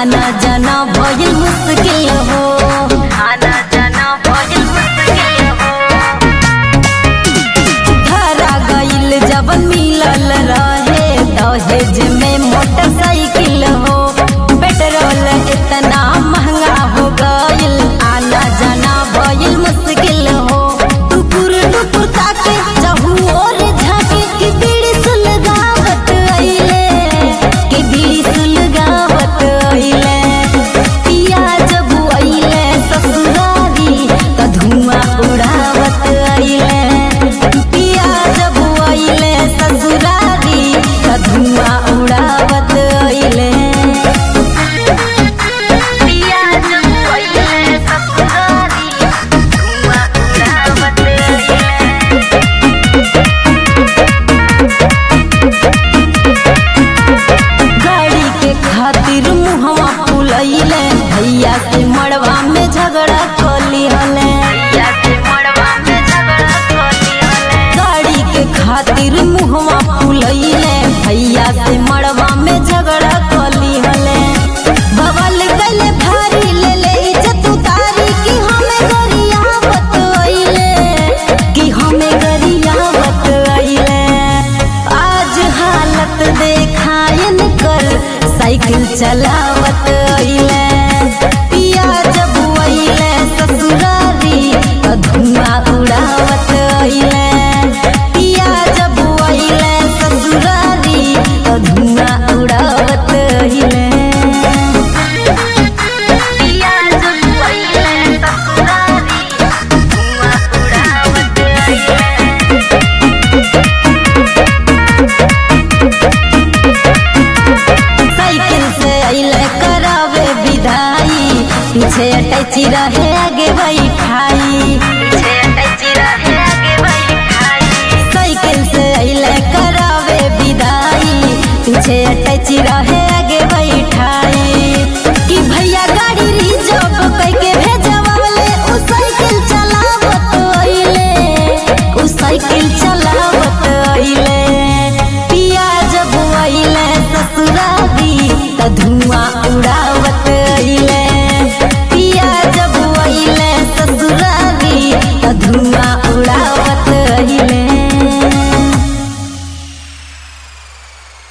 आना जाना भइल मुश्किल हो आना जाना भइल मुश्किल हो धरा गइल जवन मिलल रहे दहेज में मोटरसाइकिल हो पेट्रोल इतना महंगा हो गइल आना जाना भइल मुश्किल हो टुकुर टुकुर ताके चहु और झाके कि बीड़ी सुलगावत अइले कि बीड़ी सुलगावत अइले पिया जब अइले ससुरारी त धुआं उड़ावत अइले पिया जब अइले ससुरारी त धुआं उड़ावत अइले पिया जब अइले ससुरारी धुआं उड़ावत अइले गाड़ी के खातिर मुहवा फुलैले भैया से मड़वा में झगड़ा कली हले भैया से मड़वा में झगड़ा कली हले गाड़ी के खातिर मुहवा फुलैले भैया से मड़वा में झगड़ा कली हले बबल गले भारी ले ले इज्जत उतारी कि हमें गरियावत अइले कि हमें गरियावत अइले आज हालत देखायन कर साइकिल चलावत अइले पिया जब अइले ससुरारी त धुआं उड़ावत अइले पिया जब अइले ससुरारी त धुआं उड़ावत अइले पिया जब अइले ससुरारी धुआं उड़ावत अइले साइकिल से अइले करावे विदाई पीछे अटैची रहे आगे बैठाई पीछे अटैची रहे आगे बैठाई साइकिल से अइले करावे विदाई पीछे अटैची रहे